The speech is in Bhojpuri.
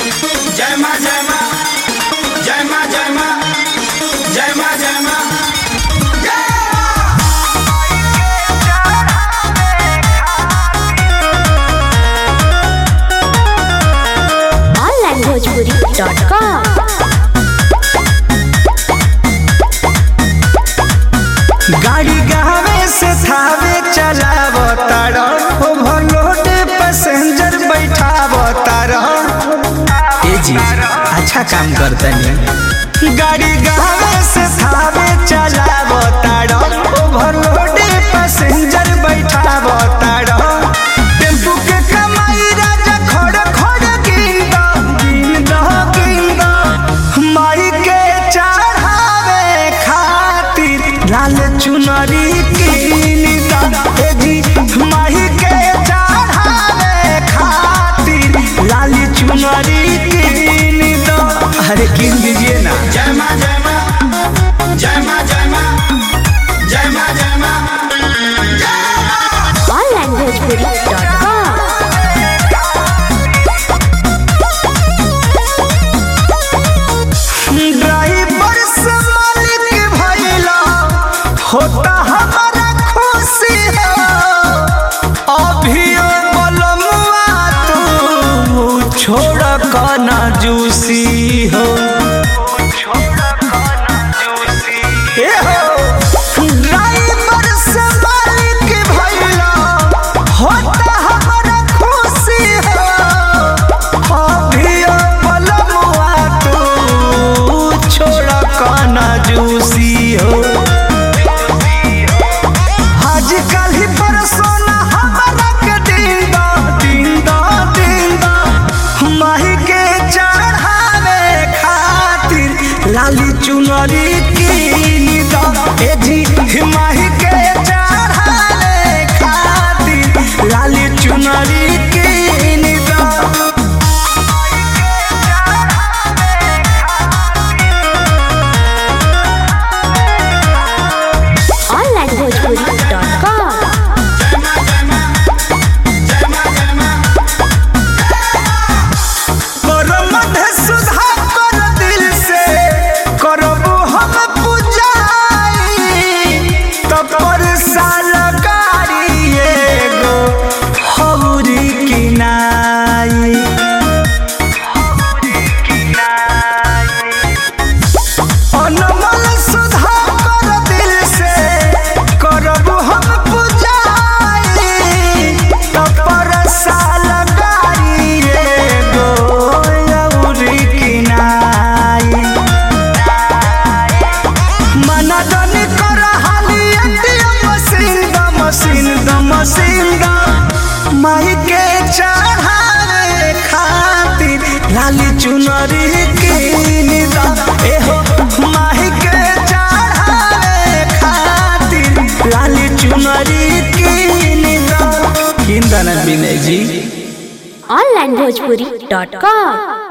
जय माँ जय माँ जय माँ जय माँ जय माँ जय माँ onlanguagepuri.com गाड़ी गावे से थावे चलाव तारण ओवरलोड पैसेंजर बैठाव तारण ए जी अच्छा काम करतनी गाड़ी गावे से थावे चलाव तारण ओवरलोड पैसेंजर बैठाव तारण टेम्पू के कमाई राजा खड़ खड़ गिंदा गिंदा गिंदा माई के चढ़ावे खातिर लाल चुनरी कीनदा ए जी माई के चढ़ावे खातिर लाल चुनरी कीनदा अरे किन दीजिए ना जय माँ जय माँ जय माँ जय माँ जय माँ जय माँ onlanguagepuri.com ड्राइवर से मालिक भइला होता हमारा खुशी हो अभियो बलमुआ तू छोड़ कना जूसी हो ए हो ड्राइवर से मालिक भइला होता हमारा खुशी हो अभियो बलमुआ तू छोड़ कना जूसी हो आजकल ही परसोना हमारा के दीदा दीदा दीदा माही के चढ़ावे खातिर लाली चुनरी कीनदा ए जी माही के चढ़ावे खातिर लाली चुनरी कीनदा onlanguagepuri.com करो मध्य सुधा कर दिल से करबो हम पूजाई तब पर साल गाड़ी एगो हौरी किनाई अनमोल सुधा कर दिल से करबो हम पूजाई तब पर साल गाड़ी एगो हौरी किनाई मना दनी कर हाली एटीएम मशीन द मशीन द मशीन द माई के चढ़ावे खातिर लाली चुनरी कीन द ए हो माई के चढ़ावे खातिर लाली चुनरी कीन द किन द ना विनय जी onlanguagepuri.com